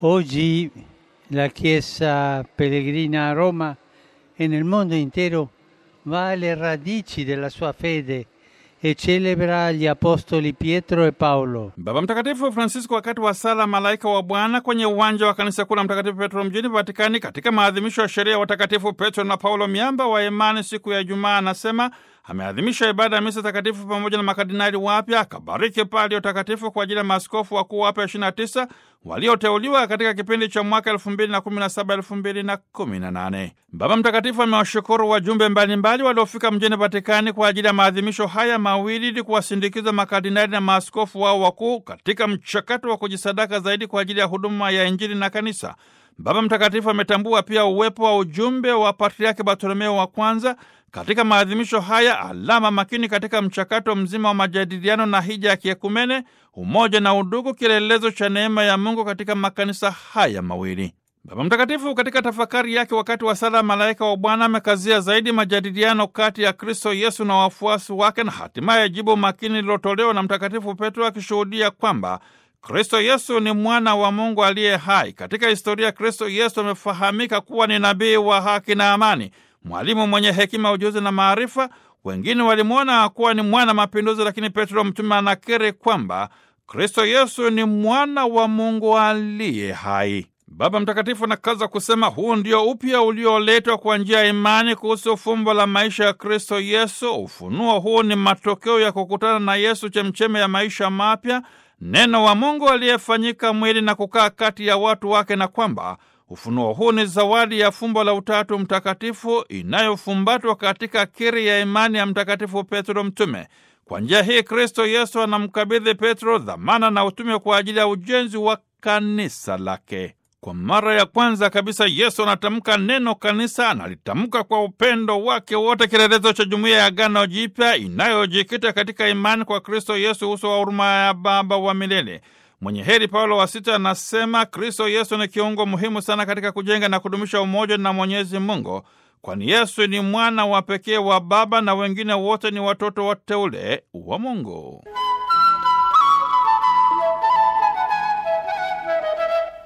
Oggi la Chiesa pellegrina a Roma e nel mondo intero va alle radici della sua fede e celebra gli apostoli Pietro e Paolo. Baba Mtakatifu Francisco wakati wa sala Malaika wa Bwana kwenye uwanja wa kanisa kuu la Mtakatifu Petro mjini Vatikani katika maadhimisho ya sheria ya watakatifu Petro na Paulo miamba wa imani siku ya Ijumaa anasema ameadhimisha ibada ya misa takatifu pamoja na makardinali wapya, akabariki pali utakatifu kwa ajili ya maaskofu wakuu wapya 29 walioteuliwa katika kipindi cha mwaka 2017 2018. Baba Mtakatifu amewashukuru wajumbe mbalimbali waliofika mjini Vatikani kwa ajili ya maadhimisho haya mawili ili kuwasindikiza makardinali na maaskofu wao wakuu katika mchakato wa kujisadaka zaidi kwa ajili ya huduma ya Injili na kanisa. Baba Mtakatifu ametambua pia uwepo wa ujumbe wa Patriaki Bartolomeo wa kwanza katika maadhimisho haya, alama makini katika mchakato mzima wa majadiliano na hija ya kiekumene, umoja na udugu, kielelezo cha neema ya Mungu katika makanisa haya mawili. Baba Mtakatifu katika tafakari yake wakati wa sala Malaika wa Bwana amekazia zaidi majadiliano kati ya Kristo Yesu na wafuasi wake, na hatimaye jibu makini lililotolewa na Mtakatifu Petro akishuhudia kwamba Kristo Yesu ni mwana wa Mungu aliye hai. Katika historia, Kristo Yesu amefahamika kuwa ni nabii wa haki na amani, mwalimu mwenye hekima, ujuzi na maarifa. Wengine walimwona kuwa ni mwana mapinduzi, lakini Petro mtume anakiri kwamba Kristo Yesu ni mwana wa Mungu aliye hai. Baba Mtakatifu anakaza kusema huu ndio upya ulioletwa kwa njia ya imani kuhusu fumbo la maisha ya Kristo Yesu. Ufunuo huu ni matokeo ya kukutana na Yesu, chemcheme ya maisha mapya, neno wa Mungu aliyefanyika mwili na kukaa kati ya watu wake, na kwamba ufunuo huu ni zawadi ya fumbo la Utatu Mtakatifu inayofumbatwa katika kiri ya imani ya Mtakatifu Petro Mtume. Kwa njia hii Kristo Yesu anamkabidhi Petro dhamana na utume kwa ajili ya ujenzi wa kanisa lake. Kwa mara ya kwanza kabisa Yesu anatamka neno kanisa, analitamka kwa upendo wake wote, kielelezo cha jumuiya ya Agano Jipya inayojikita katika imani kwa Kristo Yesu, uso wa huruma ya Baba wa milele. Mwenye heri Paulo wa Sita anasema Kristo Yesu ni kiungo muhimu sana katika kujenga na kudumisha umoja na Mwenyezi Mungu, kwani Yesu ni mwana wa pekee wa Baba na wengine wote ni watoto wateule wa Mungu.